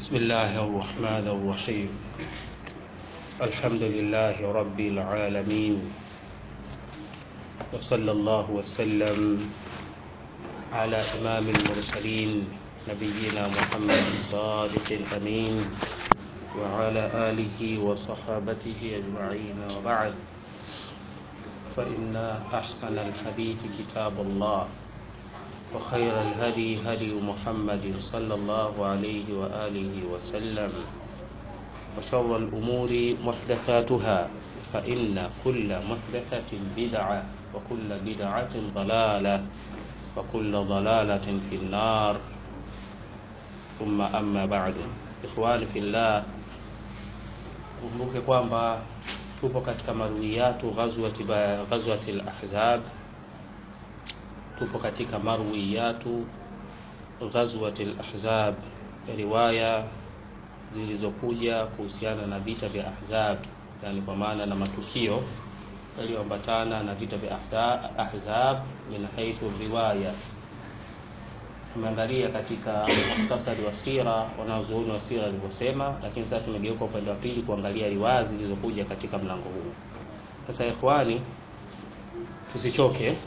بسم الله الرحمن الرحيم الحمد لله رب العالمين وصلى الله وسلم على إمام المرسلين نبينا محمد الصادق الأمين وعلى آله وصحابته أجمعين وبعد فإن أحسن الحديث كتاب الله وخير الهدي هدي محمد صلى الله عليه وآله وسلم وشر الأمور محدثاتها فإن كل محدثة بدعة وكل بدعة ضلالة وكل ضلالة في النار ثم أما بعد إخواني في الله kumbuke kwamba tupo katika marwiyatu ghazwati ghazwati al-ahzab tupo katika marwiyatu ghazwati al-ahzab riwaya zilizokuja kuhusiana na vita vya ahzab yani kwa maana na matukio yaliyoambatana na vita vya ahzab min haithu riwaya tumeangalia katika muhtasari wa sira wanazuoni wa sira walivyosema lakini sasa tumegeuka upande wa pili kuangalia riwaya zilizokuja katika mlango huu sasa ikhwani tusichoke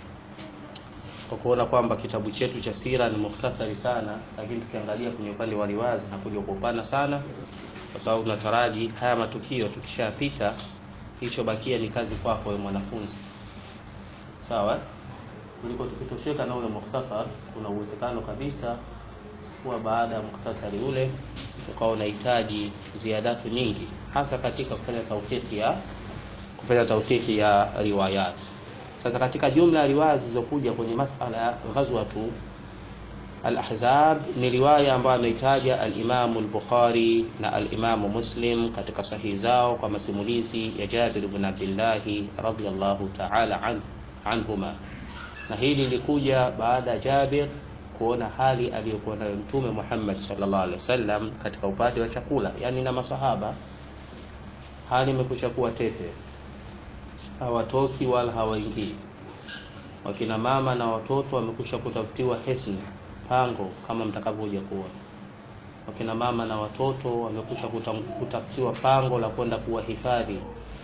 kwa kuona kwamba kitabu chetu cha sira ni muhtasari sana lakini tukiangalia kwenye upande wa riwaya zinakuja kwa upana sana kwa sababu tunataraji haya matukio tukishapita kilichobakia ni kazi kwako wewe mwanafunzi sawa kuliko tukitosheka na ule muhtasar kuna uwezekano kabisa kuwa baada ya muhtasari ule ukawa unahitaji ziadatu nyingi hasa katika kufanya tawfiki ya kufanya tawfiki ya riwayat sasa katika jumla ya riwaya zilizokuja kwenye masala ya ghazwatu al-ahzab ni riwaya ambayo ameitaja al-Imam al-Bukhari na al-Imam Muslim katika sahihi zao kwa masimulizi ya Jabir ibn Abdullah radhiyallahu ta'ala an, anhuma na hili lilikuja baada ya Jabir kuona hali aliyokuwa nayo Mtume Muhammad sallallahu alaihi wasallam katika upande wa chakula, yani na masahaba, hali imekwisha kuwa tete, hawatoki wala hawaingii. Wakina mama na watoto wamekwisha kutafutiwa hisni, pango, kama mtakavyokuja kuona. Wakina mama na watoto wamekwisha kutafutiwa pango la kwenda kuwahifadhi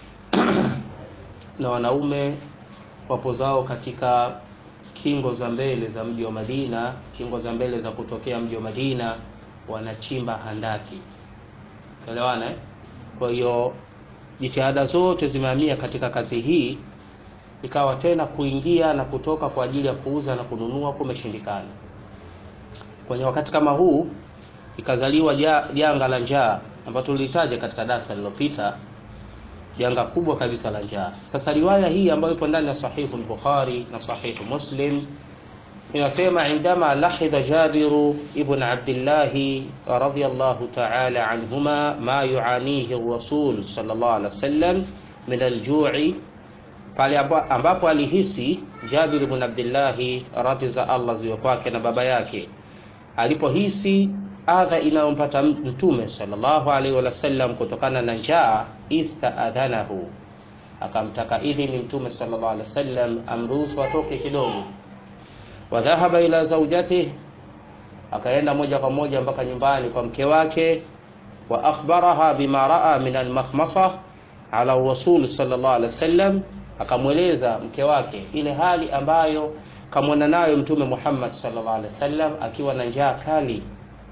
na wanaume wapo zao katika kingo za mbele za mji wa Madina, kingo za mbele za kutokea mji wa Madina, wanachimba handaki. Elewana eh? Kwa hiyo jitihada zote zimehamia katika kazi hii, ikawa tena kuingia na kutoka kwa ajili ya kuuza na kununua kumeshindikana. Kwenye wakati kama huu ikazaliwa janga la njaa ambalo tulitaja katika darasa lililopita janga kubwa kabisa la njaa. Sasa riwaya hii ambayo ipo ndani ya sahihu al-Bukhari na sahihu Muslim inasema indama lahidha Jabiru ibn Abdullah radhiyallahu ta'ala anhuma ma yuanihi ar-rasul sallallahu alaihi wasallam min al-ju'i, pale ambapo alihisi Jabir ibn Abdullah radhi za Allah ziwe kwake na baba yake alipohisi adha inayompata mtume sallallahu alaihi wasallam kutokana na njaa, istaadhanahu, akamtaka idhini mtume sallallahu alaihi wasallam amruhusu atoke kidogo. Wa dhahaba ila zawjatihi, akaenda moja kwa moja mpaka nyumbani kwa mke wake. Wa akhbaraha bima raa min almakhmasa ala rasul sallallahu alaihi wasallam, akamweleza mke wake ile hali ambayo kamwona nayo mtume Muhammad sallallahu alaihi wasallam akiwa na njaa kali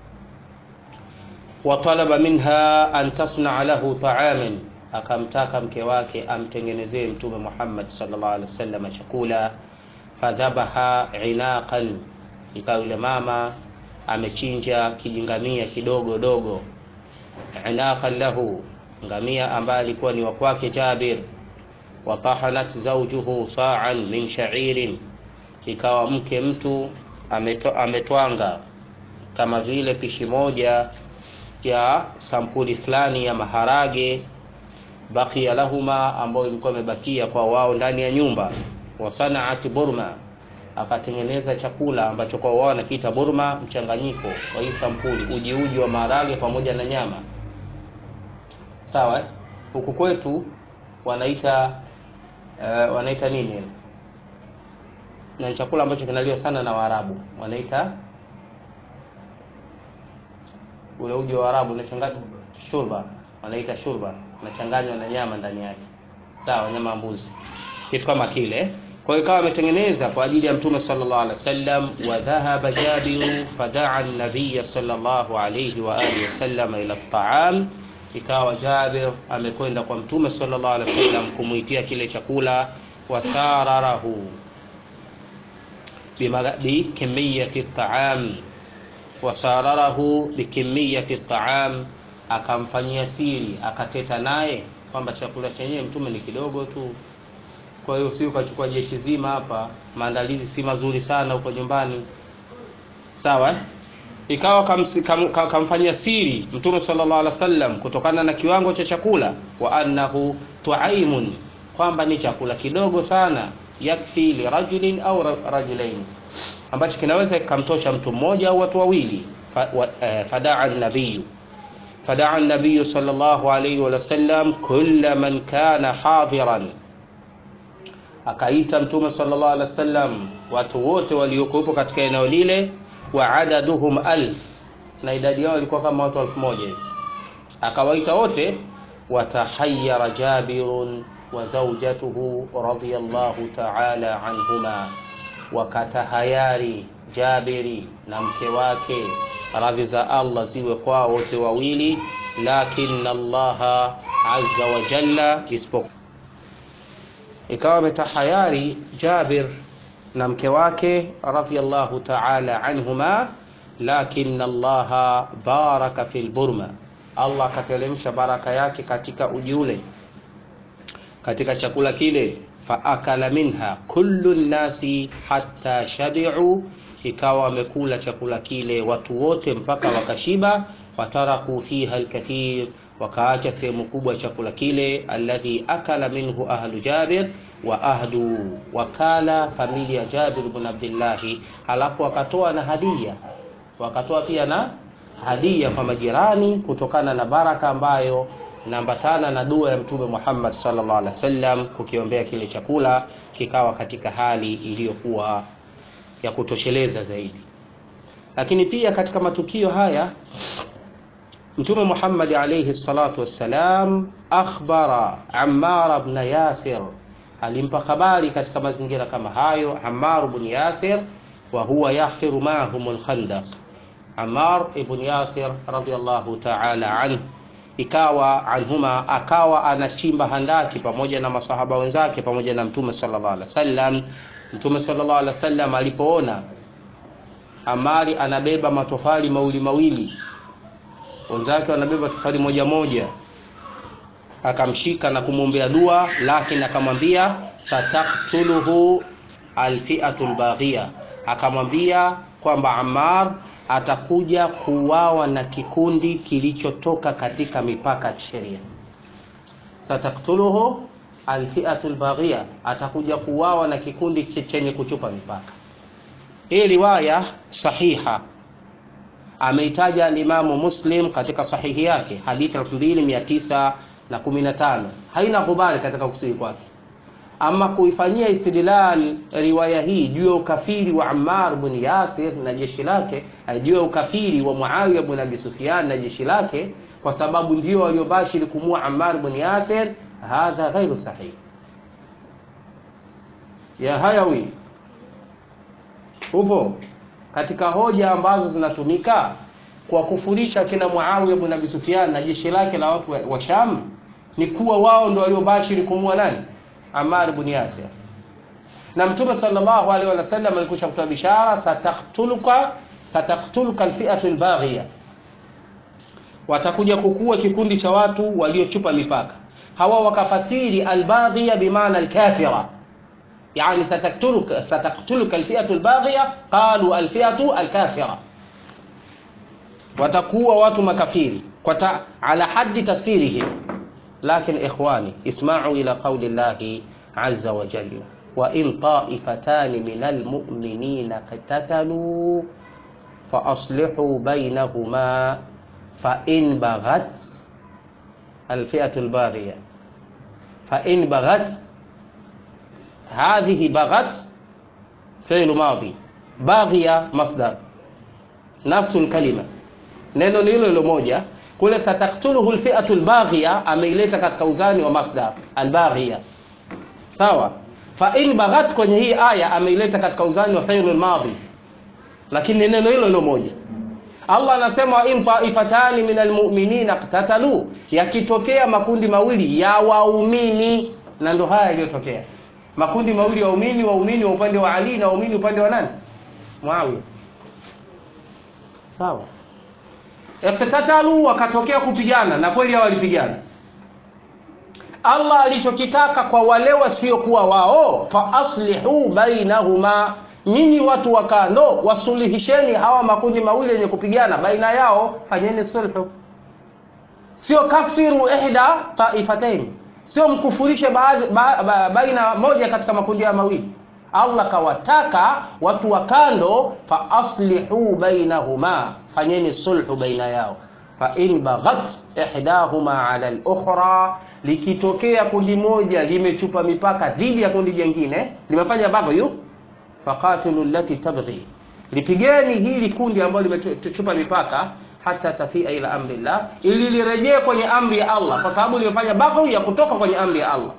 watalaba minha an tasnaa lahu taaman, akamtaka mke wake amtengenezee mtume Muhammad sallallahu alaihi wasallam chakula. Fadhabaha inaqan, ikawa yule mama amechinja kijingamia kidogo dogo, inaqan lahu, ngamia ambaye alikuwa ni wa kwake Jabir. Watahanat zawjuhu sa'an min sha'irin, ikawa mke mtu ameto, ametwanga kama vile pishi moja ya sampuli fulani ya maharage bakia lahuma, ambayo ilikuwa imebakia kwa wao ndani ya nyumba. Wasanaat burma, akatengeneza chakula ambacho kwa wao wanakiita burma, mchanganyiko wa hii sampuli, uji uji wa maharage pamoja na nyama. Sawa, huku kwetu wanaita uh, wanaita nini, na chakula ambacho kinaliwa sana na Waarabu wanaita ule uji wa Arabu unachanganywa shurba, wanaita shurba, unachanganywa na nyama ndani yake, sawa, nyama ya mbuzi, kitu kama kile. Kwa hiyo ikawa ametengeneza kwa ajili ya Mtume sallallahu alaihi wasallam. Wa dhahaba Jabiru fadaa an-nabiy sallallahu alayhi wa alihi wasallam ila at-ta'am, ikawa Jabir amekwenda kwa Mtume sallallahu alaihi wasallam kumuitia kile chakula, wasararahu bikimiyati at-ta'am wasararahu bikimiyati at-ta'am, akamfanyia siri, akateta naye kwamba chakula chenyewe mtume ni kidogo tu kwa hiyo si ukachukua jeshi zima hapa, maandalizi si mazuri sana huko nyumbani, sawa. Ikawa kamfanyia kam, kam siri Mtume sallallahu alaihi wasallam kutokana na kiwango cha chakula, wa annahu tuaimun, kwamba ni chakula kidogo sana, yakfi li rajulin au rajulain, ambacho kinaweza kikamtosha mtu mmoja au watu wawili. Fadaa nabiyu fadaa nabiyu sallallahu alaihi wasallam kulla man kana hadiran akaita Mtume sallallahu alaihi wasallam watu wote waliokuwepo katika eneo lile, wa adaduhum alf, na idadi yao ilikuwa kama watu elfu moja hivi. Akawaita wote, watahayyara Jabirun wa zawjatuhu radhiyallahu ta'ala anhuma, wakatahayari Jabiri na mke wake, radhi za Allah ziwe kwao wote wawili, lakin Allah azza wa jalla isipokuwa ikawa ametahayari Jabir na mke wake radhiyallahu ta'ala anhuma, lakin Allah baraka fil burma, Allah akateremsha baraka yake katika uji ule, katika chakula kile. Faakala minha kullu nnasi hatta shabi'u, ikawa wamekula chakula kile watu wote mpaka wakashiba. Wataraku fiha alkathir wakaacha sehemu kubwa chakula kile, alladhi akala minhu ahlu Jabir wa ahlu wakala familia Jabir ibn Abdillahi, halafu wakatoa na hadia, wakatoa pia na hadia kwa majirani, kutokana na baraka ambayo inaambatana na dua ya Mtume Muhammad sallallahu alaihi wasallam, kukiombea kile chakula kikawa katika hali iliyokuwa ya kutosheleza zaidi. Lakini pia katika matukio haya Mtume Muhammad alayhi salatu wassalam akhbara Ammar ibn Yasir, alimpa habari katika mazingira kama hayo Ammar ibn Yasir, wa huwa yahfiru ma'ahum al-khandaq. Ammar ibn Yasir radiyallahu ta'ala anhu, ikawa anhuma, akawa anachimba handaki pamoja na masahaba wenzake pamoja na Mtume sallallahu alaihi wasallam. Mtume sallallahu alaihi wasallam alipoona Amari anabeba matofali mawili mawili wenzake wanabeba tofali moja moja, akamshika na kumwombea dua, lakini akamwambia sataktuluhu alfiatu lbaghia, akamwambia kwamba Ammar atakuja kuuawa na kikundi kilichotoka katika mipaka ya sheria. Sataktuluhu alfiatu lbaghia, atakuja kuuawa na kikundi chenye kuchupa mipaka. Hii riwaya sahiha ameitaja alimamu Muslim katika sahihi yake hadithi 2915 haina kubali katika kusihi kwake. Ama kuifanyia istidlal riwaya hii juu ya ukafiri wa Ammar bin Yasir na jeshi lake, juu ya ukafiri wa Muawiya bin Abi Sufyan na jeshi lake, kwa sababu ndio waliobashiri kumua Ammar bin Yasir, hadha ghairu sahih. Ya Hayawi, upo katika hoja ambazo zinatumika kwa kufurisha kina Muawiya ibn Abi Sufyan na jeshi lake la watu wa Sham ni kuwa wao ndio waliobashiri kumua nani? Ammar ibn Yasir. Na Mtume sallallahu alaihi wasallam alikusha kutoa bishara, sataktuluka sataktuluka alfi'atu albaghiya, watakuja kukua kikundi cha watu waliochupa mipaka. Hawa wakafasiri albaghiya bimaana alkafira Yani sataktuluka sataktuluka alfi'atu albaghiya, qalu alfi'atu alkafira, watakuwa watu makafiri kwa ta, ala haddi tafsirihi. Lakin ikhwani isma'u ila qawli llahi azza wa jalla wa in ta'ifatani min almu'minina qatatalu fa aslihu baynahuma fa in baghat alfi'atu albaghiya fa in baghat hadhihi baghat fi'lu madhi baghiya masdar nafsu alkalima neno ni hilo hilo moja kule sataktuluhu lfiatu lbaghia ameileta katika uzani wa masdar albaghia sawa fa in baghat kwenye hii aya ameileta katika uzani wa fi'l madhi lakini neno hilo hilo moja Allah anasema wa in taifatani min almu'minina qtatalu yakitokea makundi mawili ya waumini na ndo haya yaliyotokea makundi mawili ya waumini waumini wa upande wa Ali na waumini upande wa nani Muawiya sawa iqtatalu wakatokea kupigana na kweli hao walipigana Allah alichokitaka kwa wale wasiokuwa wao fa aslihu bainahuma nyinyi watu wa kando wasulihisheni hawa makundi mawili yenye kupigana baina yao fanyeni sulhu sio kafiru ihda taifatain sio mkufurishe baadhi ba, ba, baina moja katika makundi ya mawili Allah kawataka watu wa kando fa aslihu bainahuma fanyeni sulhu baina yao fa in baghat ihdahuma ala al-ukhra likitokea kundi moja limechupa mipaka dhidi ya kundi jingine limefanya baghyu faqatilu allati tabghi lipigeni hili kundi ambalo limechupa mipaka hata tafia ila amri Allah ili lirejee kwenye amri ya Allah kwa sababu limefanya baghyu ya kutoka kwenye amri ya Allah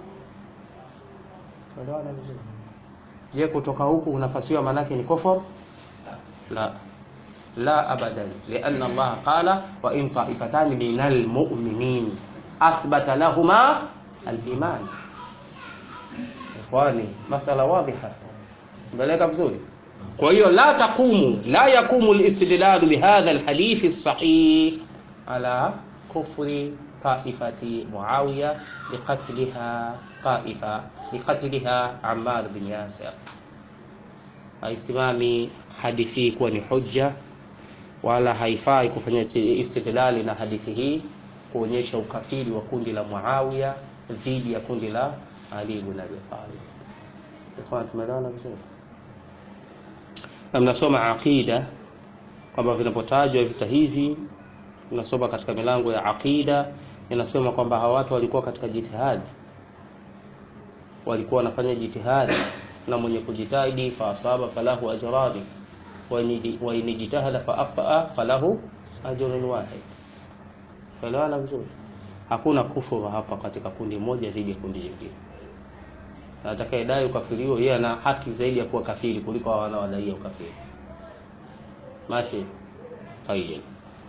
je kutoka huku unafasiwa manake ni kufur la la abadan lianna Allah qala wa in ta'ifatani minal mu'minin athbata lahuma al-iman ikhwani masala wadhiha mbeleka vizuri kwa hiyo la taqumu la yaqumu al-istidlal bihadha al-hadith as-sahih ala kufri taifati muawiya liqatliha taifa liqatliha ammar bin yasir haisimami hadithi kuwa ni hujja wala haifai kufanya istidlali na hadithi hii kuonyesha ukafiri wa kundi la Muawiya dhidi ya kundi la Ali ibn Abi Talib. Ikhwan, tumeelewana vizuri? Na mnasoma aqida kwamba vinapotajwa vita hivi, mnasoma katika milango ya aqida inasema kwamba hawa watu walikuwa katika jitihadi, walikuwa wanafanya jitihadi, na mwenye kujitahidi fa asaba falahu ajrani wa in jitahada fa akhtaa falahu ajrun wahid Tuelewana vizuri? Hakuna kufuru hapa katika kundi moja dhidi ya kundi jingine. Na atakayedai ukafiri huo yeye ana haki zaidi ya kuwa kafiri kuliko hao wanaodai ukafiri. Mashi. Tayyib.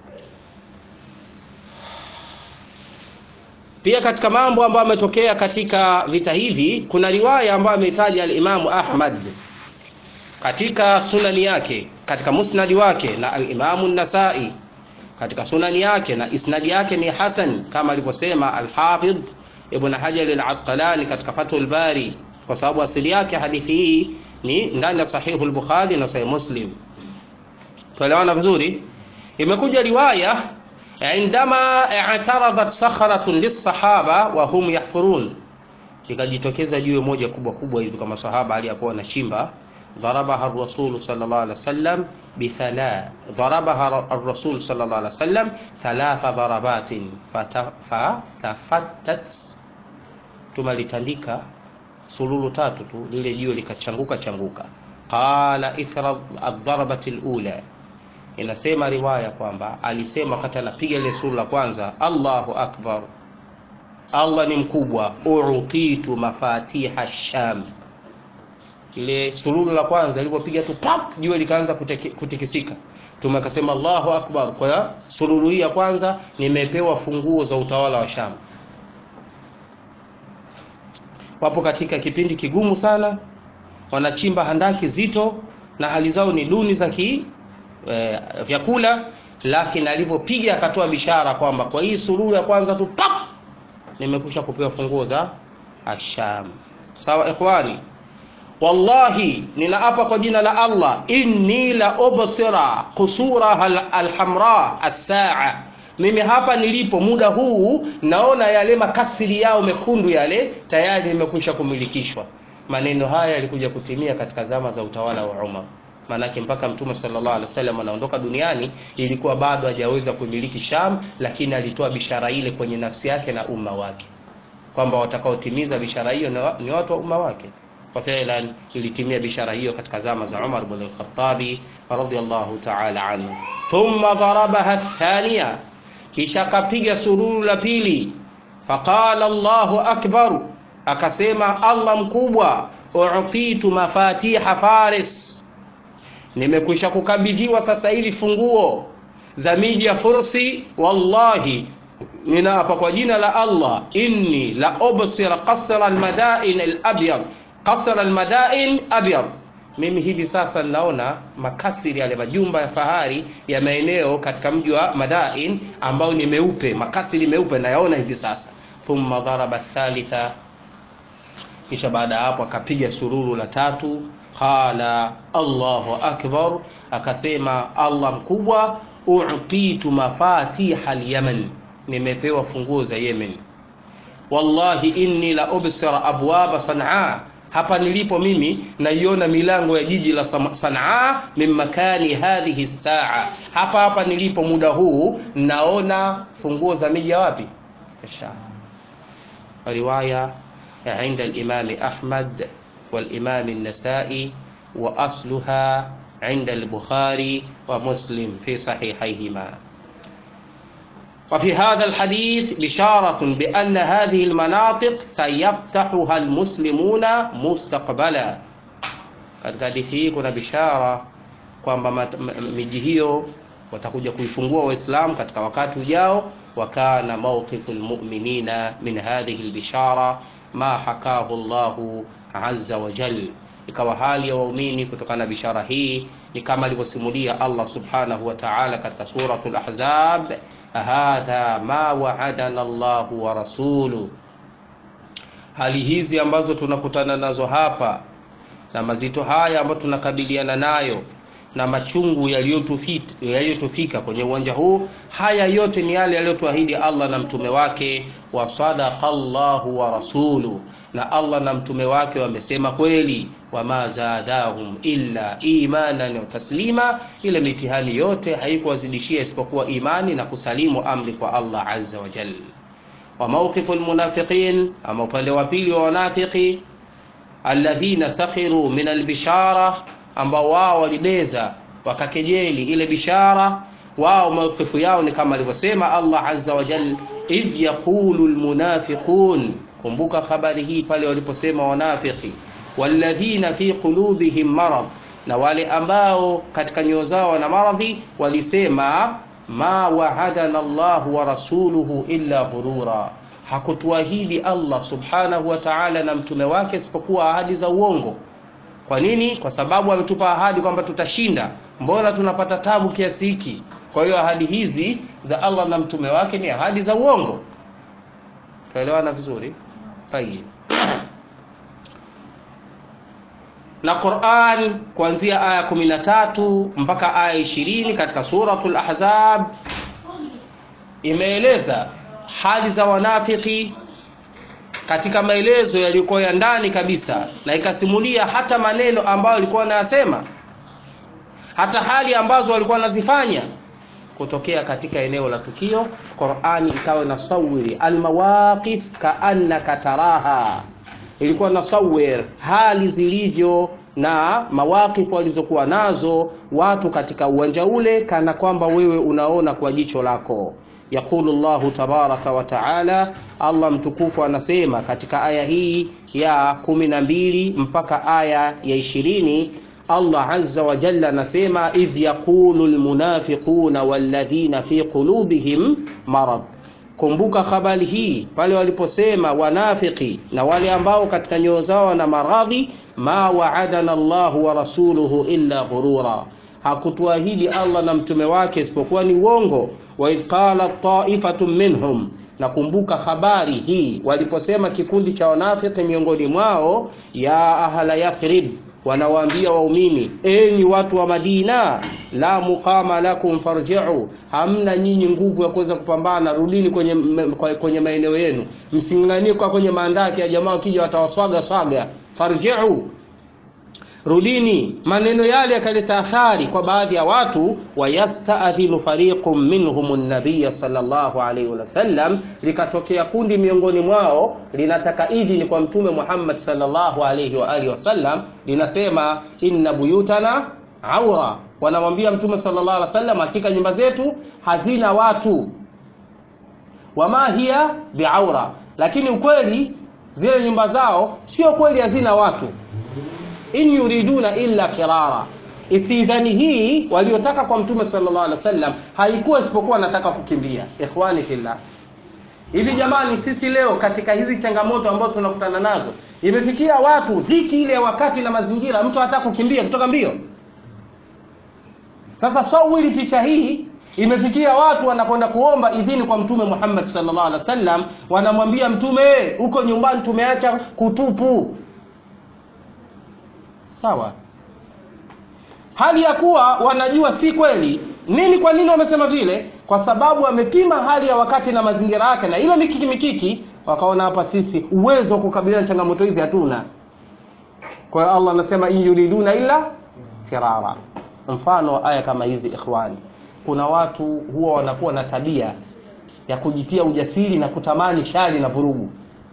Pia katika mambo ambayo yametokea katika vita hivi kuna riwaya ambayo ametaja al-Imamu Ahmad katika sunani yake, katika musnadi wake na al-Imamu An-Nasa'i katika sunani yake na isnadi yake ni hasan kama alivyosema al-Hafidh Ibn Hajar al-Asqalani katika Fathul Bari kwa sababu asili yake hadithi hii ni ndani ya Sahihu al-Bukhari na Sahih Muslim. Tuelewana vizuri? Imekuja riwaya indama i'taradat sakhratun lis-sahaba wa hum yahfurun, ikajitokeza jiwe moja kubwa kubwa hivi kama sahaba aliyakuwa anachimba ضربها الرسول صلى الله عليه وسلم بثلاث ضربها الرسول صلى الله عليه وسلم ثلاث ضربات فتفتت tumalitandika sululu tatu tu lile jiwe likachanguka changuka qala ithra ad-darbati al-ula inasema riwaya kwamba alisema wakati anapiga ile sulu la kwanza Allahu akbar Allah ni mkubwa uutitu mafatiha sham ile sululu la kwanza ilipopiga tu pap jiwe likaanza kutikisika Mtume akasema Allahu akbar kwa sululu hii ya kwanza nimepewa funguo za utawala wa Sham wapo katika kipindi kigumu sana wanachimba handaki zito na hali zao ni duni za ki e, vyakula lakini alivyopiga akatoa bishara kwamba kwa hii sululu ya kwanza tu pap nimekusha kupewa funguo za Asham sawa ikhwani wallahi ninaapa kwa jina la Allah inni la ubsira kusura alhamra as-saa mimi hapa nilipo muda huu naona yale makasiri yao mekundu yale tayari nimekwisha kumilikishwa maneno haya yalikuja kutimia katika zama za utawala wa Umar manake mpaka mtume sallallahu alaihi wasallam anaondoka duniani ilikuwa bado hajaweza kumiliki Sham lakini alitoa bishara ile kwenye nafsi yake na umma wake kwamba watakaotimiza bishara hiyo ni watu wa umma wake kwa fi'lan ilitimia bishara hiyo katika zama za Umar ibn al-Khattabi radhiyallahu ta'ala anhu thumma darabaha thaniya kisha akapiga sururu la pili faqala Allahu akbar akasema Allah mkubwa u'titu mafatiha faris nimekwisha kukabidhiwa sasa hivi funguo za miji ya Fursi wallahi ninaapa kwa jina la Allah inni la ubsira qasra almadain alabyad qasra almadain abyad mimi hivi sasa ninaona makasiri yale majumba ya fahari ya maeneo katika mji wa Madain ambao ni meupe makasiri meupe nayaona hivi sasa thumma dharaba thalitha kisha baada ya hapo akapiga sururu la tatu qala Allahu akbar akasema Allah mkubwa u'titu mafatiha al-yaman nimepewa funguo za Yemen wallahi inni la ubsira abwaba sanaa hapa nilipo mimi naiona milango ya jiji la Sanaa min makani hadhihi saa hapa hapa nilipo muda huu naona funguo za miji ya wapi Sham riwaya عند الإمام أحمد والإمام النسائي وأصلها عند البخاري ومسلم في صحيحيهما وفي هذا الحديث بشارة بأن هذه المناطق سيفتحها المسلمون مستقبلا katika hadithi hii kuna bishara kwamba miji hiyo watakuja kuifungua waislamu katika wakati ujao wakana mawqifu lmuminina min hadhihi lbishara ma hakahu llahu azza wa jal ikawa hali ya waumini kutokana na bishara hii ni kama alivyosimulia allah subhanahu wa taala katika suratu lahzab hadha ma waadana llahu wa rasuluh hali hizi ambazo tunakutana nazo hapa na mazito haya ambayo tunakabiliana nayo na machungu yaliyotufika kwenye uwanja huu haya yote ni yale yaliyotuahidi allah na mtume wake wa sadaqa llahu wa rasuluh na allah na mtume wake wamesema kweli wama zadahum illa imanan wa taslima ile mitihani yote haikuwazidishia isipokuwa imani na kusalimu amri kwa allah azza wa jal wa mawqifu lmunafiqin ama upande wa pili wa wanafiki alladhina sakhiru min albishara ambao wao walibeza wakakejeli ile bishara wao mawqifu yao ni kama alivyosema allah azza wa jal idh yaqulu lmunafiqun kumbuka habari hii pale waliposema wanafiki walladhina fi qulubihim marad na wale ambao katika nyoyo zao wana maradhi walisema ma wahadana llahu wa rasuluhu illa ghurura hakutuahidi allah subhanahu wa taala na mtume wake isipokuwa ahadi za uongo kwa nini kwa sababu ametupa ahadi kwamba tutashinda mbona tunapata tabu kiasi hiki kwa hiyo ahadi hizi za allah na mtume wake ni ahadi za uongo tuelewana vizuri tayib na Qur'an kuanzia aya 13 mpaka aya 20 katika suratul Ahzab imeeleza hali za wanafiki katika maelezo yaliyokuwa ya ndani kabisa, na ikasimulia hata maneno ambayo walikuwa wanayasema, hata hali ambazo walikuwa wanazifanya kutokea katika eneo la tukio. Qur'ani ikawa nasawiri almawaqif kaannaka taraha ilikuwa nasawir hali zilivyo na mawakifu walizokuwa nazo watu katika uwanja ule kana kwamba wewe unaona kwa jicho lako yaqulu llahu tabaraka wa taala allah mtukufu anasema katika aya hii ya kumi na mbili mpaka aya ya ishirini allah aza wa jalla anasema idh yaqulu lmunafiquna walladhina fi qulubihim marad kumbuka habari hii pale waliposema wanafiki na wale ambao katika nyoyo zao na maradhi ma waadana llahu wa rasuluhu illa ghurura hakutuahidi allah na mtume wake isipokuwa ni uongo waidh qala taifatun minhum nakumbuka habari hii waliposema kikundi cha wanafiki miongoni mwao ya ahla yathrib wanawaambia waumini enyi watu wa madina la muqama lakum farjiu hamna nyinyi nguvu ya kuweza kupambana rudini kwenye, kwenye maeneo yenu msing'ang'anie kwa kwenye maandaki ya jamaa wakija watawaswaga swaga farjiu rudini maneno yale yakaleta athari kwa baadhi ya watu wayastadhinu fariqun minhum nabiya sallallahu alaihi wasallam likatokea kundi miongoni mwao linataka idhini kwa mtume muhammad sallallahu alaihi wa alihi wasallam linasema inna buyutana aura wanamwambia mtume sallallahu alaihi wasallam hakika nyumba zetu hazina watu wama hiya biaura lakini ukweli zile nyumba zao sio kweli hazina watu in yuriduna illa firara istidhani hii waliotaka kwa mtume sallallahu alaihi wasallam haikuwa isipokuwa nataka kukimbia ikhwani fillah hivi jamani sisi leo katika hizi changamoto ambazo tunakutana nazo imefikia watu dhiki ile ya wakati na mazingira mtu hataka kukimbia kutoka mbio sasa sawili picha hii imefikia watu wanakwenda kuomba idhini kwa mtume Muhammad sallallahu alaihi wasallam wanamwambia mtume huko nyumbani tumeacha kutupu sawa hali ya kuwa wanajua si kweli nini kwa nini wamesema vile kwa sababu wamepima hali ya wakati na mazingira yake na ile mikiki mikiki wakaona hapa sisi uwezo wa kukabiliana changamoto hizi hatuna kwa hiyo Allah anasema in yuriduna illa firara mfano wa aya kama hizi ikhwani kuna watu huwa wanakuwa na tabia ya kujitia ujasiri na kutamani shari na vurugu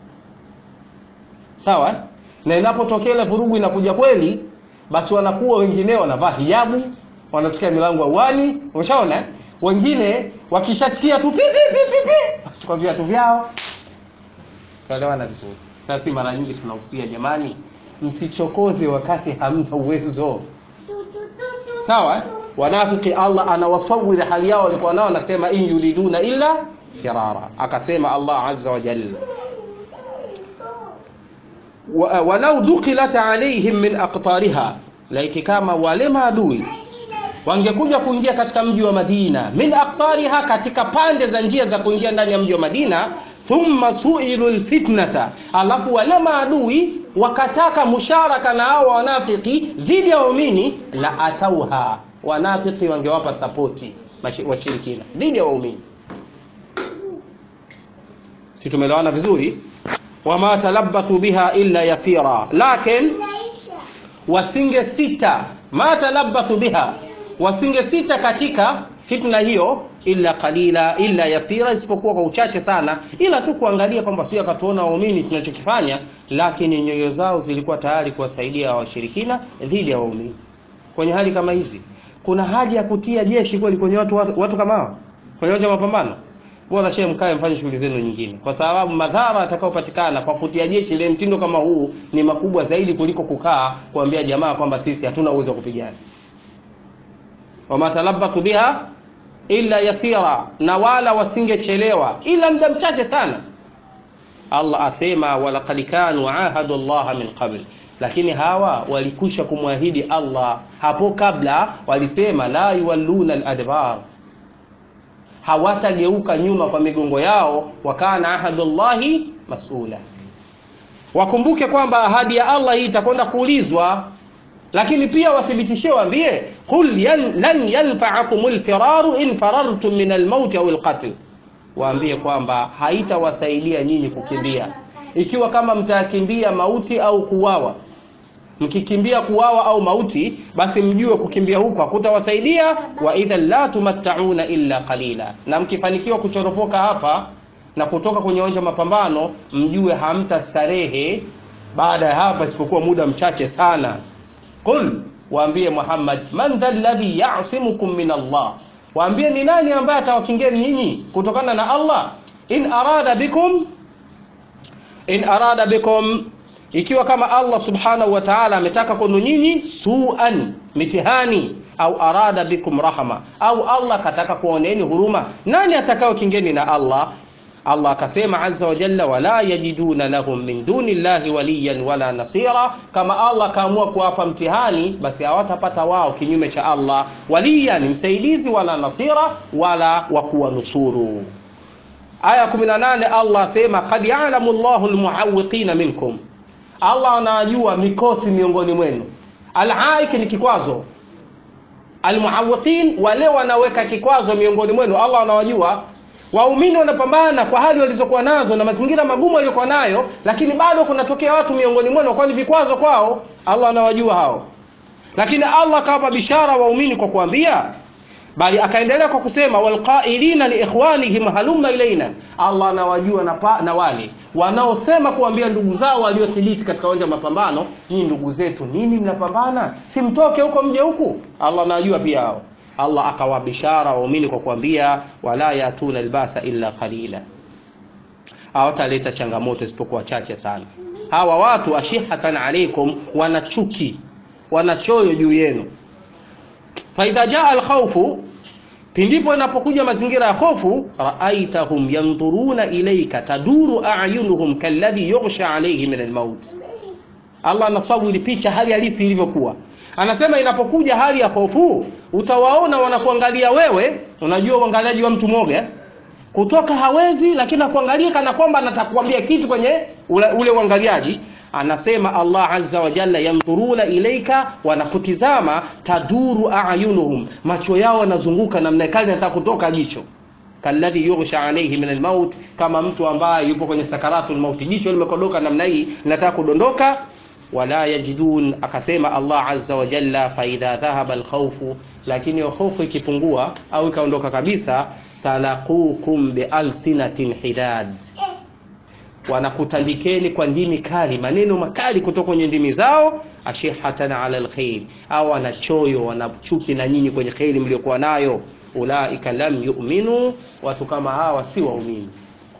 sawa na inapotokea ile vurugu inakuja kweli basi wanakuwa wengine wanavaa hijabu wanatokea milango ya uani umeshaona wengine wakishasikia tu pipi pipi pipi wachukua viatu vyao tuelewana vizuri sasa si mara nyingi tunahusia jamani msichokoze wakati hamna uwezo sawa wanafiki Allah anawasawiri hali yao walikuwa nao anasema in yuriduna illa firara akasema Allah azza wa jalla walau dukilat alaihim min aqtariha laiti kama wale maadui wangekuja kuingia katika mji wa Madina min aqtariha katika pande za njia za kuingia ndani ya mji wa Madina thumma suilu lfitnata alafu wale maadui wakataka musharaka na hao wanafiki dhidi ya waumini la atauha wanafiki wangewapa sapoti washirikina dhidi ya waumini si tumelewana vizuri wama talabbathu biha illa yasira lakin wasinge sita ma talabbathu biha wasinge sita katika fitna hiyo illa qalila illa yasira isipokuwa kwa uchache sana ila tu kuangalia kwamba sio akatuona waumini tunachokifanya lakini nyoyo zao zilikuwa tayari kuwasaidia washirikina dhidi ya waumini kwenye hali kama hizi kuna haja ya kutia jeshi kweli kwenye watu, watu, watu kama hao kwenye uwanja wa mapambano bora shehe mkae mfanye shughuli zenu nyingine kwa sababu madhara atakayopatikana kwa kutia jeshi ile mtindo kama huu ni makubwa zaidi kuliko kukaa kuambia jamaa kwamba sisi hatuna uwezo wa kupigana wama talabbathu biha illa yasira na wala wasingechelewa ila muda mchache sana Allah asema walaqad kanu ahadu Allah min qabl lakini hawa walikwisha kumwahidi Allah hapo kabla walisema la yuwalluna al-adbar hawatageuka nyuma kwa migongo yao wakana ahadullahi masula wakumbuke kwamba ahadi ya Allah hii itakwenda kuulizwa lakini pia wathibitishie waambie qul yan, lan yanfa'akum alfiraru in farartum min almaut au alqatl waambie kwamba haitawasaidia nyinyi kukimbia ikiwa kama mtakimbia mauti au kuwawa mkikimbia kuwawa au mauti basi mjue kukimbia huko hakutawasaidia wa idhan la tumattauna illa qalila na mkifanikiwa kuchoropoka hapa na kutoka kwenye uwanja mapambano mjue hamtastarehe baada ya hapa isipokuwa muda mchache sana qul waambie Muhammad man dha alladhi ya'simukum min Allah waambie ni nani ambaye atawakingeni nyinyi kutokana na Allah in arada bikum in arada bikum ikiwa kama Allah subhanahu wa ta'ala ametaka kwenu nyinyi suan mitihani au arada bikum rahma au Allah kataka kuoneni huruma nani atakao kingeni na Allah Allah akasema azza wa jalla wala yajiduna lahum min duni llahi waliyan wala nasira kama Allah kaamua kuwapa mtihani basi hawatapata wao kinyume cha Allah waliyan msaidizi wala nasira wala wa kuwanusuru aya 18 Allah asema qad ya'lamu Allahu almu'awwiqina minkum Allah anajua mikosi miongoni mwenu al-aik ni kikwazo almuawiqin wale wanaweka kikwazo miongoni mwenu Allah anawajua waumini wanapambana kwa hali walizokuwa nazo na mazingira magumu waliokuwa nayo lakini bado kunatokea watu miongoni mwenu kwa ni vikwazo kwao Allah anawajua hao lakini Allah akawapa bishara waumini kwa kuambia bali akaendelea kwa kusema walqailina liikhwanihim halumma ilaina Allah anawajua na, pa, na wale wanaosema kuambia ndugu zao waliothibiti katika uwanja wa mapambano nyinyi ndugu zetu nini mnapambana si mtoke huko mje huku Allah anajua pia hao Allah akawabishara waumini kwa kuambia wala yatuna albasa illa qalila hawataleta changamoto isipokuwa chache sana hawa watu ashihatan alaikum wanachuki wanachoyo juu yenu faidha jaa alkhawfu pindipo inapokuja mazingira ya hofu raaitahum yandhuruna ilaika taduru ayunuhum kalladhi yughsha alayhi min almaut Allah anasawiri picha hali halisi ilivyokuwa anasema inapokuja hali ya hofu utawaona wanakuangalia wewe unajua uangaliaji wa mtu mmoja kutoka hawezi lakini akuangalia kana kwamba anataka kuambia kitu kwenye ule, ule uangaliaji anasema Allah azza wa jalla yandhuruna ilaika wanakutizama taduru ayunuhum macho yao yanazunguka namna kali nataka kutoka jicho kalladhi yughsha alayhi min almaut kama mtu ambaye yupo kwenye sakaratul maut jicho limekodoka namna hii linataka kudondoka wala yajidun akasema Allah azza wa jalla fa idha dhahaba alkhawfu lakini hofu ikipungua au ikaondoka kabisa salaqukum bi alsinatin hidad wanakutandikeni kwa ndimi kali maneno makali kutoka kwenye ndimi zao ashihatan ala alkhair au wanachoyo wanachuki na nyinyi kwenye khairi mliokuwa nayo ulaika lam yu'minu watu kama hawa si waumini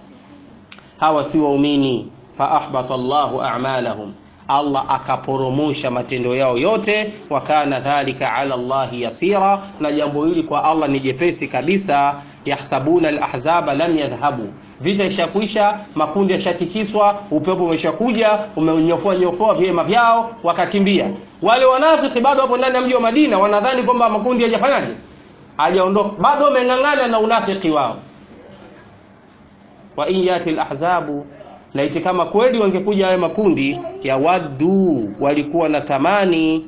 hawa si waumini fa ahbata Allahu a'malahum Allah akaporomosha matendo yao yote wa kana dhalika ala Allah yasira na jambo hili kwa Allah ni jepesi kabisa yahsabuna alahzaba lam yadhhabu vita ishakuisha makundi yashatikiswa upepo umeshakuja umenyofoa nyofoa vyema vyao wakakimbia wale wanafiki bado hapo ndani ya mji wa Madina wanadhani kwamba makundi hajafanyaje hajaondoka bado wameng'ang'ana na unafiki wao wa in yati alahzabu laiti kama kweli wangekuja hayo makundi ya wadu walikuwa na tamani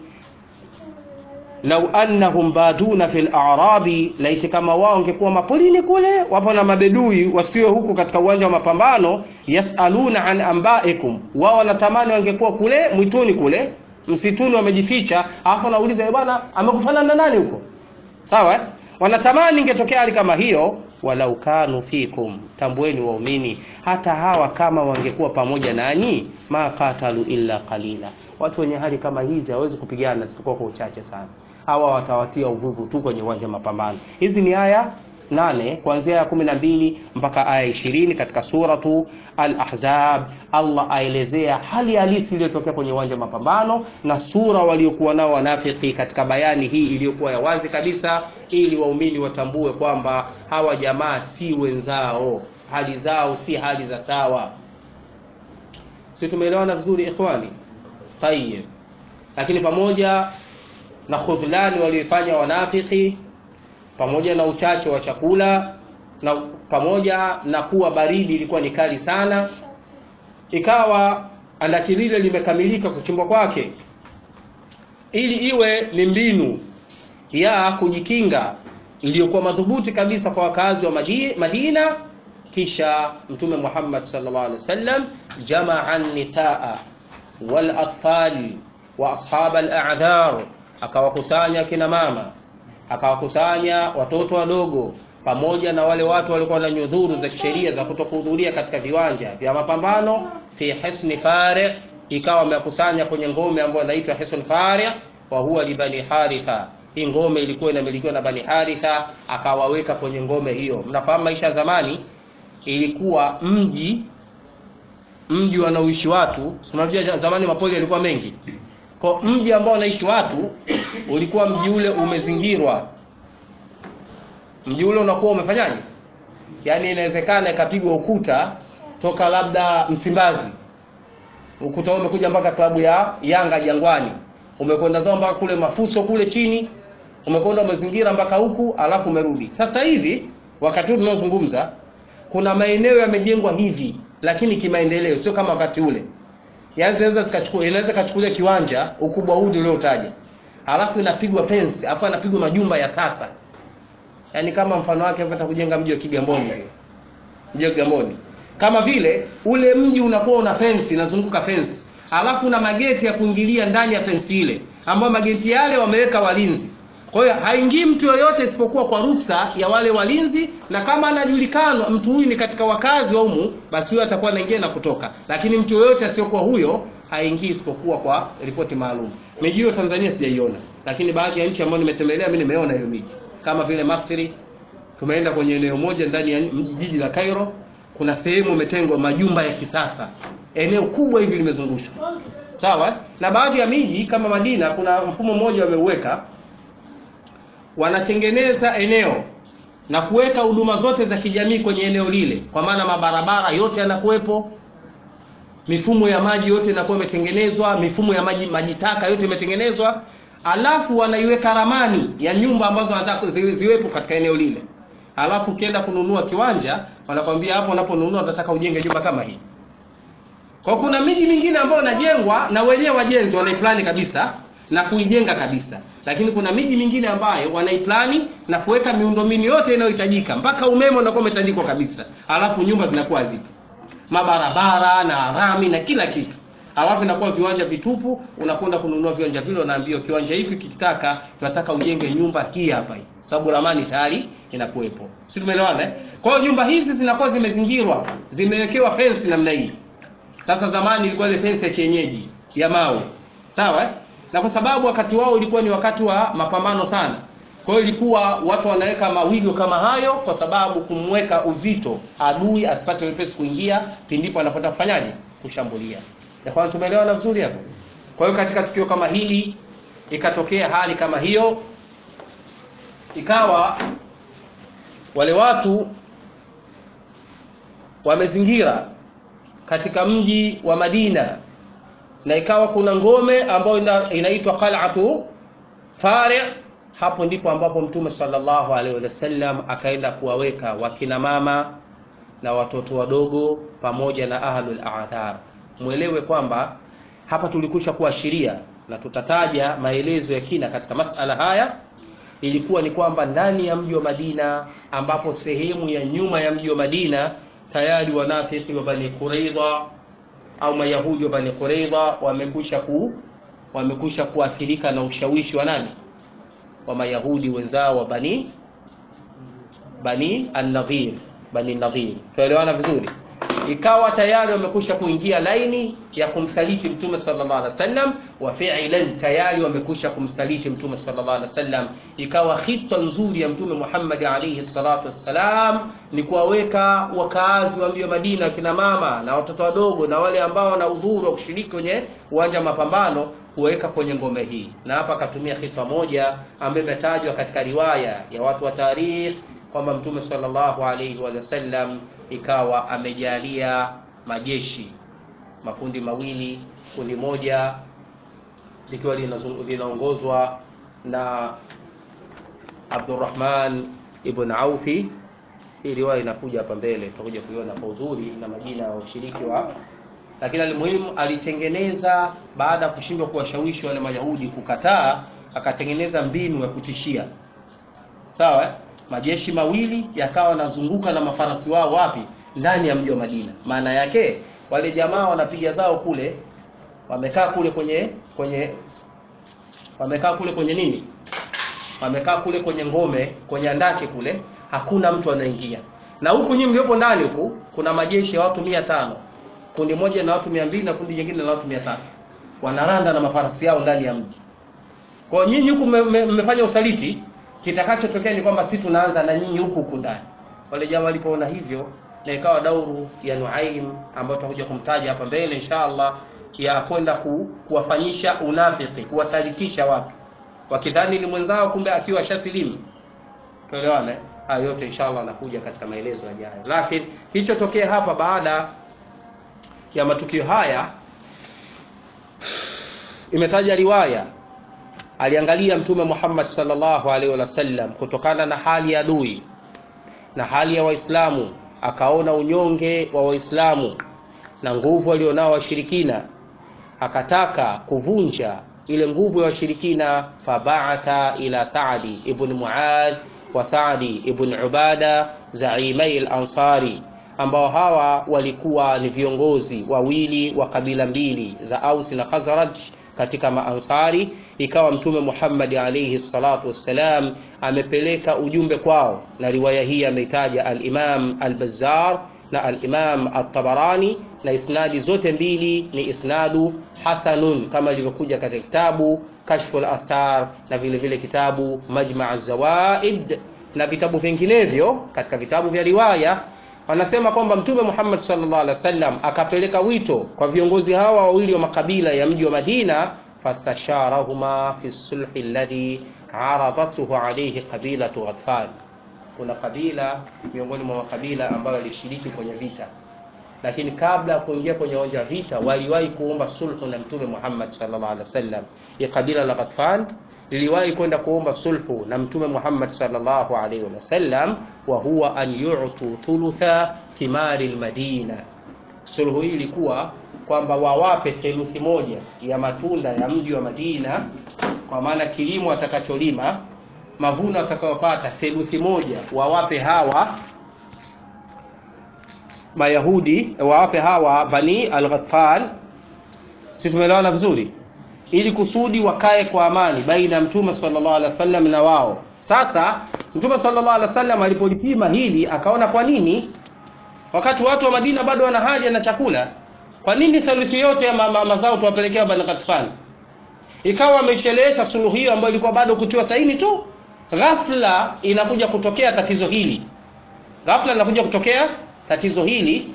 lau annahum baduna fil a'rabi laiti kama wao wangekuwa mapolini kule wapo na mabedui wasiwe huku katika uwanja wa mapambano yasaluna an ambaikum wao wanatamani wangekuwa kule mwituni kule msituni wamejificha alafu anauliza bwana amekufanana na nani huko sawa eh? wanatamani ingetokea hali kama hiyo walau kanu fikum tambueni waumini hata hawa kama wangekuwa pamoja nanyi ma qatalu illa qalila watu wenye hali kama hizi hawezi kupigana isipokuwa kwa uchache sana hawa watawatia uvuvu tu kwenye uwanja wa mapambano hizi ni aya nane kuanzia aya kumi na mbili mpaka aya ishirini katika suratu al-ahzab allah aelezea hali halisi iliyotokea kwenye uwanja wa mapambano na sura waliokuwa nao wanafiki katika bayani hii iliyokuwa ya wazi kabisa ili waumini watambue kwamba hawa jamaa si wenzao hali zao si hali za sawa si tumeelewana vizuri ikhwani tayeb lakini pamoja na khudhlani walioifanya wanafiki pamoja na uchache wa chakula na pamoja na kuwa baridi ilikuwa ni kali sana ikawa andaki lile limekamilika kuchimbwa kwake ili iwe ni mbinu ya kujikinga iliyokuwa madhubuti kabisa kwa wakazi wa Madina kisha mtume Muhammad sallallahu alaihi wasallam jamaa nisaa wal atfal wa ashab al a'dhar akawakusanya kina mama akawakusanya watoto wadogo pamoja na wale watu walikuwa na nyudhuru za kisheria za kutokuhudhuria katika viwanja vya mapambano fi hisni fari ikawa wamekusanya kwenye ngome ambayo inaitwa hisn fari wa huwa li bani haritha hii ngome ilikuwa inamilikiwa na bani haritha akawaweka kwenye ngome hiyo mnafahamu maisha ya zamani ilikuwa mji mji wanaoishi watu unajua zamani mapoli yalikuwa mengi kwa mji ambao wanaishi watu ulikuwa mji ule umezingirwa mji ule unakuwa umefanyaje yaani inawezekana ikapigwa ukuta toka labda Msimbazi ukuta umekuja mpaka klabu ya Yanga Jangwani umekwenda zao mpaka kule Mafuso kule chini umekwenda umezingira mpaka huku alafu umerudi sasa hivi wakati huu tunaozungumza kuna maeneo yamejengwa hivi lakini kimaendeleo sio kama wakati ule yaani zinaweza zikachukua inaweza kachukulia kiwanja ukubwa huu uliotaja alafu inapigwa fence alafu anapigwa majumba ya sasa yaani kama mfano wake hapa kujenga mji wa Kigamboni vile mji wa Kigamboni kama vile ule mji unakuwa una fence inazunguka fence alafu na mageti ya kuingilia ndani ya fence ile ambayo mageti yale wameweka walinzi kwa hiyo haingii mtu yoyote isipokuwa kwa ruksa ya wale walinzi na kama anajulikana mtu huyu ni katika wakazi wa humu basi huyo atakuwa anaingia na kutoka lakini mtu yoyote asiyokuwa huyo haingii isipokuwa kwa ripoti maalum miji hiyo tanzania sijaiona lakini baadhi ya nchi ambayo nimetembelea mi nimeona hiyo miji kama vile masri tumeenda kwenye eneo moja ndani ya mji- jiji la cairo kuna sehemu imetengwa majumba ya kisasa eneo kubwa hivi limezungushwa sawa na baadhi ya miji kama madina kuna mfumo mmoja wameuweka wanatengeneza eneo na kuweka huduma zote za kijamii kwenye eneo lile kwa maana mabarabara yote yanakuwepo mifumo ya maji yote inakuwa imetengenezwa mifumo ya maji maji taka yote imetengenezwa alafu wanaiweka ramani ya nyumba ambazo wanataka zi- ziwepo katika eneo lile alafu ukienda kununua kiwanja wanakwambia hapo unaponunua unataka ujenge nyumba kama hii kwa kuna miji mingine ambayo inajengwa na wenyewe wajenzi wanaiplani kabisa na kuijenga kabisa lakini kuna miji mingine ambayo wanaiplani na kuweka miundombinu yote inayohitajika mpaka umeme unakuwa umetandikwa kabisa alafu nyumba zinakuwa zipo mabarabara na rami na kila kitu alafu inakuwa viwanja vitupu unakwenda kununua viwanja vile unaambiwa kiwanja hiki kikitaka tunataka ujenge nyumba hii hapa hii sababu ramani tayari inakuwepo si tumeelewana eh? kwa hiyo nyumba hizi zinakuwa zimezingirwa zimewekewa fensi namna hii sasa zamani ilikuwa ile fensi ya kienyeji ya mawe sawa eh? na kwa sababu wakati wao ilikuwa ni wakati wa mapambano sana kwa hiyo ilikuwa watu wanaweka mawigo kama hayo kwa sababu kumweka uzito adui asipate wepesi kuingia pindipo anapotaka kufanyaje kushambulia Yakuwa tumeelewana vizuri hapo kwa hiyo katika tukio kama hili ikatokea hali kama hiyo ikawa wale watu wamezingira katika mji wa Madina na ikawa kuna ngome ambayo ina, inaitwa qal'atu fari' hapo ndipo ambapo mtume sallallahu alaihi wasallam akaenda kuwaweka wakina mama na watoto wadogo pamoja na ahlul a'thar mwelewe kwamba hapa tulikwisha kuashiria na tutataja maelezo ya kina katika masala haya ilikuwa ni kwamba ndani ya mji wa Madina ambapo sehemu ya nyuma ya mji wa Madina tayari wanafiki wa Bani Quraidha au Mayahudi wa Bani Quraidha wamekwisha ku wamekwisha kuathirika na ushawishi wa nani wa Mayahudi wenzao wa Bani Bani An-Nadhir Bani Nadhir tuelewana vizuri ikawa tayari wamekwisha kuingia laini ya kumsaliti mtume sallallahu alaihi wasallam wa fi'lan tayari wamekwisha kumsaliti mtume sallallahu alaihi wasallam ikawa khita nzuri ya mtume Muhammad alaihi salatu wassalam ni kuwaweka wakaazi wa mji wa Madina kina mama na watoto wadogo na wale ambao wana udhuru wa kushiriki kwenye uwanja wa mapambano kuweka kwenye ngome hii na hapa akatumia khita moja ambayo imetajwa katika riwaya ya watu wa tarikh kwamba mtume sallallahu alaihi wasallam ikawa amejalia majeshi makundi mawili kundi moja likiwa linazungu- linaongozwa na Abdurrahman ibn Aufi hii riwaya inakuja hapa mbele tutakuja kuiona kwa uzuri na majina ya washiriki wa lakini almuhimu alitengeneza baada ya kushindwa kuwashawishi wale Mayahudi kukataa akatengeneza mbinu ya kutishia sawa eh? majeshi mawili yakawa yanazunguka na mafarasi wao wapi ndani ya mji wa Madina maana yake wale jamaa wanapiga zao kule wamekaa kule kwenye kwenye wamekaa kule kwenye nini wamekaa kule kwenye ngome kwenye andake kule hakuna mtu anaingia na huku nyinyi mliopo ndani huku kuna majeshi ya watu mia tano kundi moja na watu mia mbili na kundi jingine na watu mia tatu wanaranda na mafarasi yao ndani ya mji kwa hiyo nyinyi huku mme- mme- mmefanya usaliti kitakachotokea ni kwamba sisi tunaanza na nyinyi huku huku ndani wale jamaa walipoona hivyo na ikawa dauru ya Nuaim ambayo tutakuja kumtaja hapa mbele inshallah ya kwenda ku, kuwafanyisha unafiki kuwasalitisha watu wakidhani ni mwenzao kumbe akiwa shasilimu tuelewane haya yote inshallah anakuja katika maelezo yajayo lakini kilichotokea hapa baada ya matukio haya imetaja riwaya aliangalia mtume Muhammad sallallahu alaihi wasallam kutokana na hali ya adui na hali ya waislamu akaona unyonge wa waislamu na nguvu walionao washirikina akataka kuvunja ile nguvu ya washirikina fabaatha ila Saadi ibn Muadh wa Saadi ibn Ubada zaimai al-Ansari ambao hawa walikuwa ni viongozi wawili wa kabila mbili za Aus na Khazraj katika maansari ikawa mtume Muhammad alayhi salatu wassalam amepeleka ujumbe kwao, na riwaya hii ameitaja al-Imam al-Bazzar na al-Imam at-Tabarani, na isnadi zote mbili ni isnadu hasanun kama ilivyokuja katika kitabu Kashful Astar na vile vile kitabu Majma' az-Zawaid na vitabu vinginevyo katika vitabu vya riwaya wanasema kwamba mtume Muhammad sallallahu alaihi wasallam akapeleka wito kwa viongozi hawa wawili wa makabila ya mji wa Madina, fastasharahuma fi sulhi alladhi aradathu alayhi qabilatu Ghatfan. Kuna kabila miongoni mwa makabila ambayo yalishiriki kwenye vita, lakini kabla ya kuingia kwenye uwanja wa vita waliwahi kuomba sulhu na mtume Muhammad sallallahu alaihi wasallam. Ya kabila la Ghatfan liliwahi kwenda kuomba sulhu na mtume Muhammad sallallahu alaihi wasallam, wa huwa an yu'tu thulutha thimari almadina. Sulhu hii ilikuwa kwamba wawape theluthi moja ya matunda ya mji wa Madina, kwa maana kilimo atakacholima, mavuno atakayopata, theluthi moja wawape hawa Mayahudi, wawape hawa Bani al-Ghatfan. Si tumeelewana vizuri? ili kusudi wakae kwa amani baina ya mtume sallallahu alaihi wasallam na wao. Sasa mtume sallallahu alaihi wasallam alipolipima hili akaona, kwa nini wakati watu wa Madina bado wana haja na chakula, kwa nini theluthi yote ya ma mazao tuwapelekea Bani Ghatfan? Ikawa amechelewesha suluhu hiyo ambayo ilikuwa bado kutiwa saini tu. Ghafla inakuja kutokea tatizo hili, ghafla inakuja kutokea tatizo hili.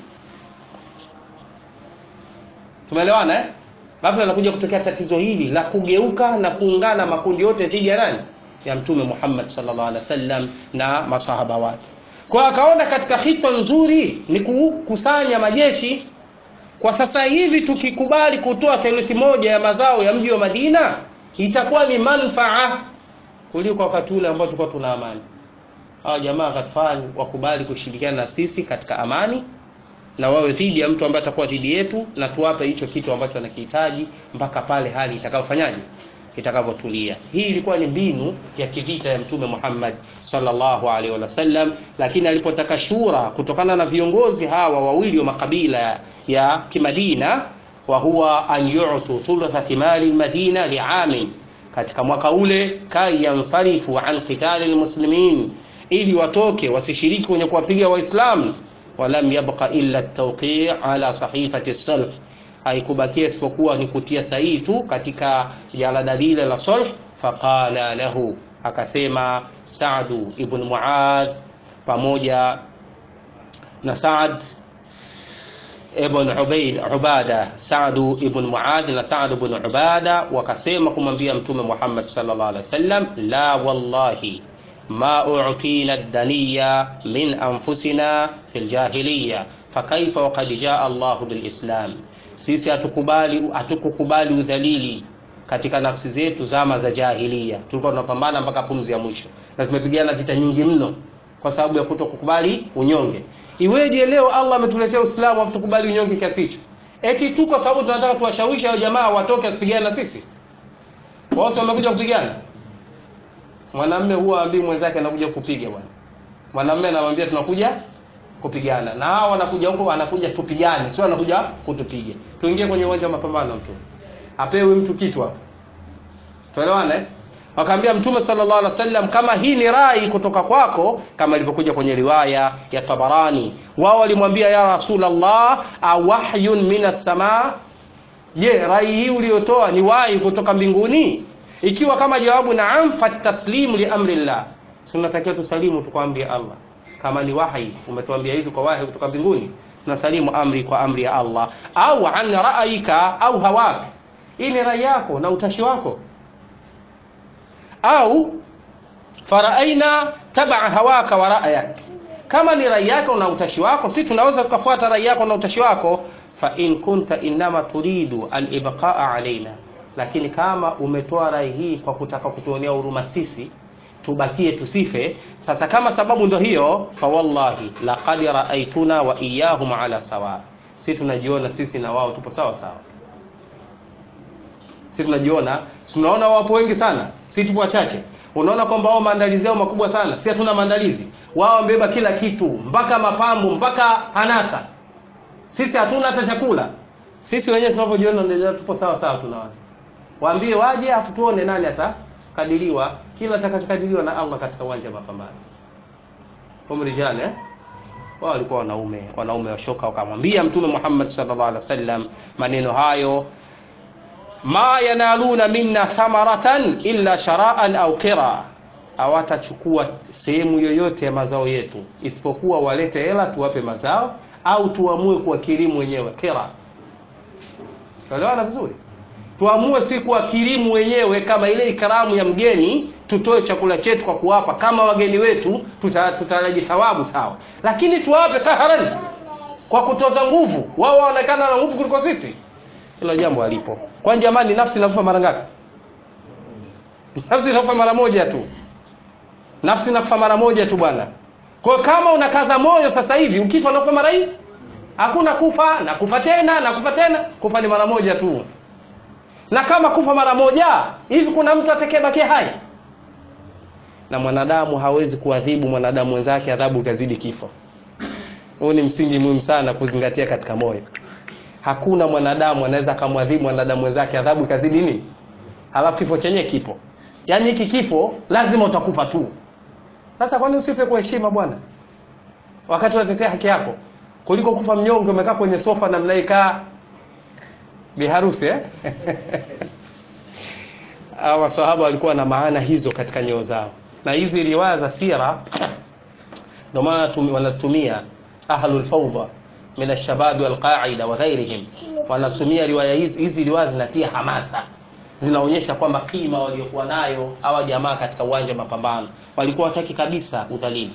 Tumeelewana eh? Ghafla linakuja kutokea tatizo hili la kugeuka na kuungana makundi yote dhidi ya nani? Ya Mtume Muhammad sallallahu alaihi wasallam na masahaba wake. Kwa akaona katika hito nzuri ni kukusanya majeshi. Kwa sasa hivi tukikubali kutoa theluthi moja ya mazao ya mji wa Madina itakuwa ni manfaa kuliko wakati ule ambao tulikuwa tuna amani. Hawa jamaa Ghatfan wakubali kushirikiana na sisi katika amani na wawe dhidi ya mtu ambaye atakuwa dhidi yetu, na tuwape hicho kitu ambacho anakihitaji mpaka pale hali itakayofanyaje, itakavyotulia. Hii ilikuwa ni mbinu ya kivita ya Mtume Muhammad sallallahu alaihi wasallam, lakini alipotaka shura kutokana na viongozi hawa wawili wa makabila ya Kimadina, wa huwa an yu'tu thulutha thimari almadina li'amin, katika mwaka ule kai yansarifu an qitali almuslimin, ili watoke wasishiriki kwenye kuwapiga Waislamu walam yabqa illa at-tawqi' ala sahifati as-sulh, haikubakia isipokuwa ni kutia sahihi tu katika jalada lile la sulh. Faqala lahu, akasema Sa'du ibn Muadh pamoja na Sa'd ibn Ubaid Ubada, Sa'du ibn Muadh na Sa'd ibn Ubada wakasema kumwambia Mtume Muhammad sallallahu alaihi wasallam, la wallahi ma u'tina ad-daniya min anfusina fil jahiliya fakaifa waqad jaa Allahu bil Islam, sisi hatukubali hatukukubali udhalili katika nafsi zetu zama za jahiliya. Tulikuwa tunapambana mpaka pumzi ya mwisho na tumepigana vita nyingi mno kwa sababu ya kutokukubali unyonge. Iweje leo Allah ametuletea Uislamu afu tukubali unyonge kiasi hicho? Eti tu kwa sababu tunataka tuwashawishi hao jamaa watoke wasipigane na sisi? Wao wamekuja kupigana Mwanamume huwa ambii mwenzake anakuja kupiga bwana. Mwanamume anamwambia tunakuja kupigana. Na hao wanakuja huko anakuja tupigane, sio anakuja kutupiga. Tuingie kwenye uwanja wa mapambano mtu. Apewe mtu kitu hapo. Tuelewane? Eh? Wakaambia Mtume sallallahu alaihi wasallam kama hii ni rai kutoka kwako kama ilivyokuja kwenye riwaya ya Tabarani. Wao walimwambia ya Rasulullah, awahyun minas samaa? Je, rai hii uliyotoa ni wahi kutoka mbinguni? Ikiwa kama jawabu naam, fataslimu li amri llah, tunatakiwa tusalimu tukwambie Allah. Kama ni wahi umetuambia hivi kwa wahi kutoka mbinguni, tunasalimu amri kwa amri ya Allah. Au an ra'aika au hawak, hii ni rai yako na utashi wako. Au faraaina tabaa hawaka wa ra'yak, kama ni rai yako na utashi wako, si tunaweza tukafuata rai yako na utashi wako. Fa in kunta inma turidu al-ibqa'a alaina lakini kama umetoa rai hii kwa kutaka kutuonea huruma sisi tubakie tusife, sasa kama sababu ndo hiyo, fa wallahi laqad raaituna wa iyahum ala sawa, si tunajiona sisi na wao tupo sawa sawa. Si tunajiona, tunaona wapo wengi sana, si tupo wachache. Unaona kwamba wao maandalizi yao makubwa sana, si hatuna maandalizi. Wao wamebeba kila kitu, mpaka mapambo, mpaka hanasa. Sisi hatuna hata chakula. Sisi wenyewe tunavyojiona ndio tupo sawa sawa, tunaona waambie waje afu tuone nani atakadiriwa kila atakachokadiriwa na Allah katika uwanja wa mapambano umrijani eh wao walikuwa wanaume wanaume washoka wakamwambia mtume Muhammad sallallahu alaihi wasallam maneno hayo ma yanaluna minna thamaratan illa sharaan au qira hawatachukua sehemu yoyote ya mazao yetu isipokuwa walete hela tuwape mazao au tuamue kuwakirimu wenyewe qira Tuelewana vizuri tuamue si kuwakirimu wenyewe kama ile ikramu ya mgeni tutoe chakula chetu kwa kuwapa kama wageni wetu tutaraji thawabu sawa lakini tuwape kaharan kwa kutoza nguvu wao waonekana na nguvu kuliko sisi hilo jambo alipo kwani jamani nafsi inakufa mara ngapi nafsi inakufa mara moja tu nafsi inakufa mara moja tu bwana kwa hiyo kama unakaza moyo sasa hivi ukifa unakufa mara hii hakuna kufa na kufa tena na kufa tena kufa ni mara moja tu na kama kufa mara moja hivi kuna mtu atakayebakia hai na mwanadamu hawezi kuadhibu mwanadamu wenzake adhabu ikazidi kifo huu ni msingi muhimu sana kuzingatia katika moyo hakuna mwanadamu anaweza akamwadhibu mwanadamu wenzake adhabu ikazidi nini halafu kifo chenye kipo yaani hiki kifo lazima utakufa tu sasa kwani usife kwa heshima bwana wakati unatetea haki yako kuliko kufa mnyonge umekaa kwenye sofa na mnaikaa biharusi eh? hawa masahaba walikuwa na maana hizo katika nyoo zao na hizi riwaya za sira ndio maana wanatumia ahlul fawda min alshabab walqaida wa ghairihim wanatumia riwaya hizi hizi riwaya zinatia hamasa zinaonyesha kwamba kima waliokuwa nayo hawa jamaa katika uwanja wa mapambano walikuwa wataki kabisa udhalili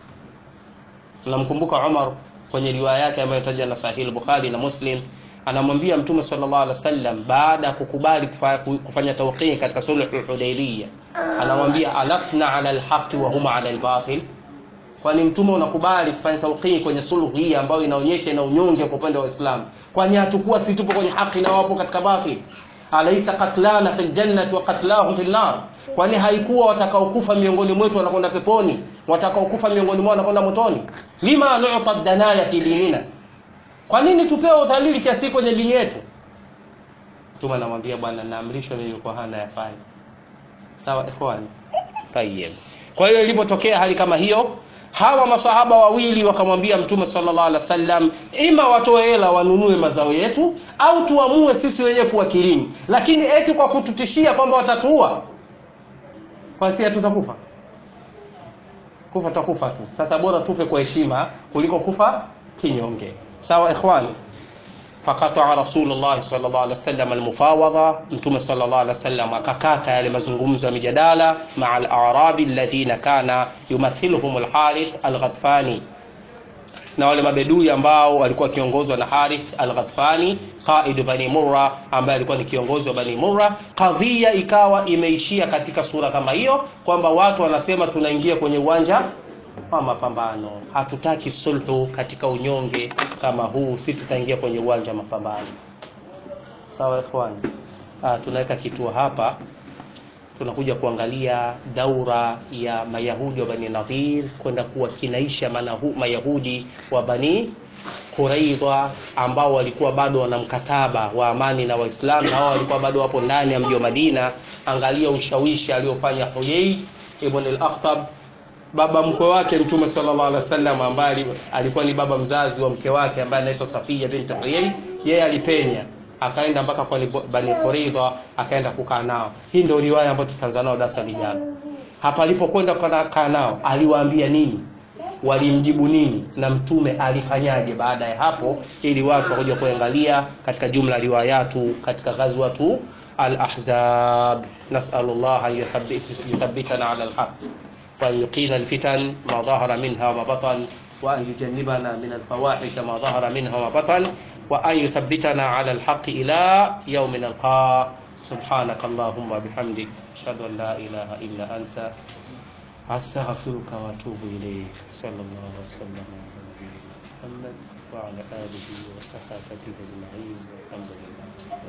namkumbuka Umar kwenye riwaya yake ambayo inatajwa na Sahih Bukhari na Muslim anamwambia Mtume sallallahu alaihi wasallam baada ya kukubali kufanya tawqii katika sulh Hudaybiyah anamwambia alasna ala alhaqi wa huma ala albatil kwani mtume unakubali kufanya tawqii kwenye sulhu hii ambayo inaonyesha ina unyonge kwa upande wa Uislamu kwani hatakuwa si tupo kwenye haki na wapo katika batil alaysa qatlana fil jannati wa qatlahum fil nar kwani haikuwa watakaokufa miongoni mwetu wanakwenda peponi watakaokufa miongoni mwao wanakwenda motoni lima nu'ta danaya fi dinina kwa nini tupewe udhalili kiasi kwenye dini yetu mtume anamwambia bwana naamrishwa mimi kwa hana yafanya sawa ikhwani tayyib kwa hiyo ilipotokea hali kama hiyo hawa masahaba wawili wakamwambia mtume sallallahu alaihi wasallam ima watoe hela wanunue mazao yetu au tuamue sisi wenyewe kuwakilini lakini eti kwa kututishia kwamba watatuua kwa sisi tutakufa kufa tutakufa tu sasa bora tufe kwa heshima kuliko kufa kinyonge sawa ikhwani faqata rasulullah sallallahu alaihi wasallam almufawadha mtume sallallahu alaihi wasallam akakata yale mazungumzo ya mijadala maa al-a'rabi alladhina kana yumathiluhum al-harith al-ghatfani na wale mabedui ambao walikuwa kiongozwa na Harith al-Ghatfani qaid bani Murra ambaye alikuwa ni kiongozi wa bani Murra kadhia ikawa imeishia katika sura kama hiyo kwamba watu wanasema tunaingia kwenye uwanja wa mapambano hatutaki sulhu katika unyonge kama huu si tutaingia kwenye uwanja wa mapambano sawa ikhwani ah tunaweka kituo hapa tunakuja kuangalia daura ya mayahudi wa bani nadhir kwenda kuwa kinaisha manahu, mayahudi wa bani Quraidha ambao walikuwa bado wana mkataba wa amani na Waislamu na wao walikuwa bado wapo ndani ya mji wa Madina. Angalia ushawishi aliofanya Huyay ibn al-Akhtab baba mkwe wake Mtume sallallahu alaihi wasallam ambaye alikuwa ni baba mzazi wa mke wake ambaye anaitwa Safiya bint Huyay, yeye alipenya akaenda mpaka kwa Bani Quraidha akaenda kukaa nao. Hii ndio riwaya ambayo tutaanza nao darasa lijalo. Hapa alipokwenda kukaa nao aliwaambia nini? Walimjibu nini? Na mtume alifanyaje baada ya hapo, ili watu wakuja kuangalia katika jumla riwayatu katika ghazwatu al-Ahzab. Nas'alullah an yuthabbitana ala al-haq wa an yuqina al-fitan ma dhahara minha wa batan wa an yujannibana min al-fawahish ma dhahara minha wa batan وأن يثبتنا على الحق إلى يوم نلقاه سبحانك اللهم وبحمدك أشهد أن لا إله إلا أنت أستغفرك وأتوب إليك صلى الله وسلم على نبينا محمد وعلى آله وصحبه أجمعين والحمد لله